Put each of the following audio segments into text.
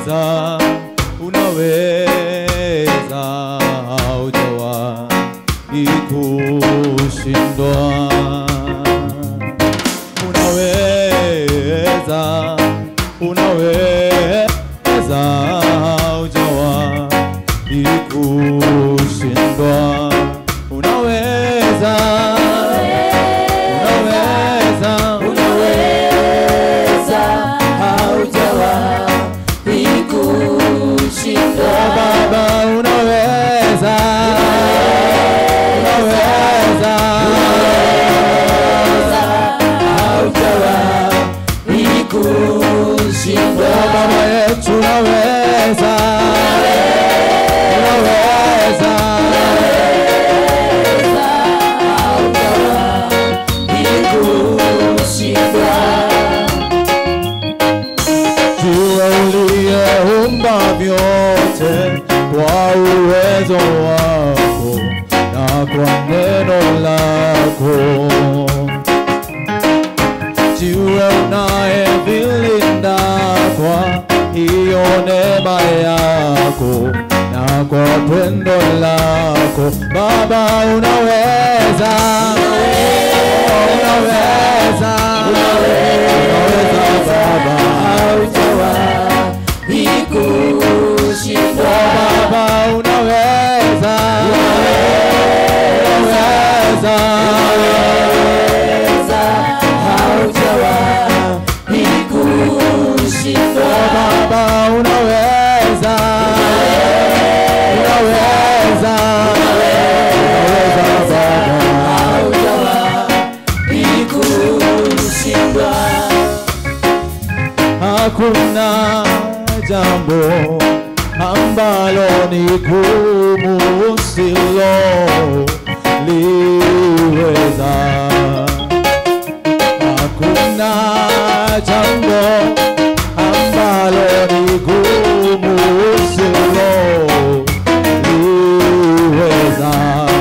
unaweza, unaweza, haujawahi kushindwa. Unaweza, unaweza, haujawahi kushindwa. Unaweza, unaweza, Unaweza, haujawahi kushindwa. Baba unaweza, unaweza, Haujawahi kushindwa. Baba yetu unaweza, unaweza, Haujawahi kushindwa. Jua uliyeumba vyote kwa uwezo wako na kwa neno lako jiwe unayevilinda kwa hiyo neema yako na kwa pendo lako Baba unaweza, unaweza, unaweza Baba, Haujawahi kushindwa. Baba unaweza, unaweza, Haujawahi kushindwa. Baba unaweza, unaweza, unaweza Baba. Haujawahi kushindwa. Hakuna jambo ambalo ni gumu usiloliweza. Hakuna jambo ambalo ni gumu usiloliweza.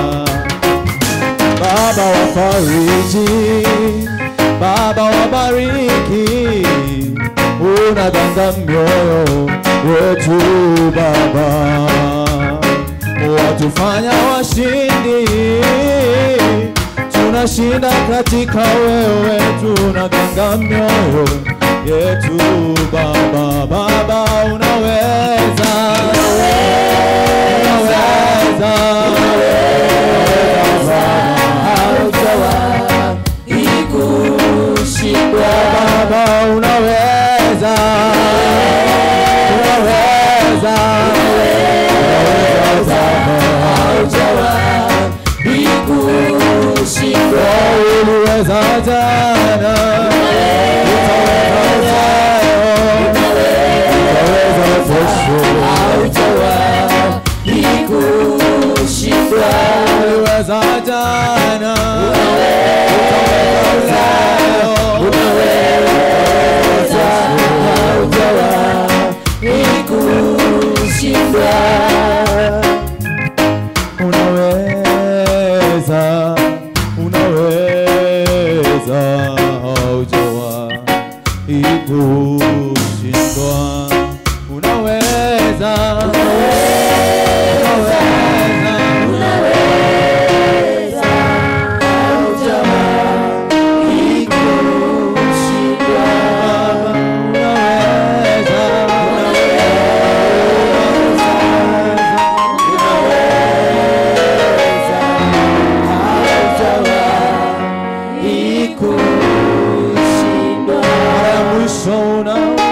Baba wafariji, Baba wabariki, unaganga mioyo wetu Baba, watufanya washindi, tunashinda katika wewe, tunaganga mioyo yetu Baba. Baba unaweza, unaweza, unaweza Haujawahi kushindwa. Baba unaweza, unaweza, unaweza Baba, Haujawahi kushindwa. uliweza jana, utaweza leo, utaweza kesho, Haujawahi kushindwa. uliweza jana, utaweza leo, Haujawahi kushindwa. unaweza, unaweza, haujawahi kushindwa. Unaweza, unaweza, Haujawahi kushindwa. unaweza, Haujawahi kushindwa. mara ya mwisho unaweza.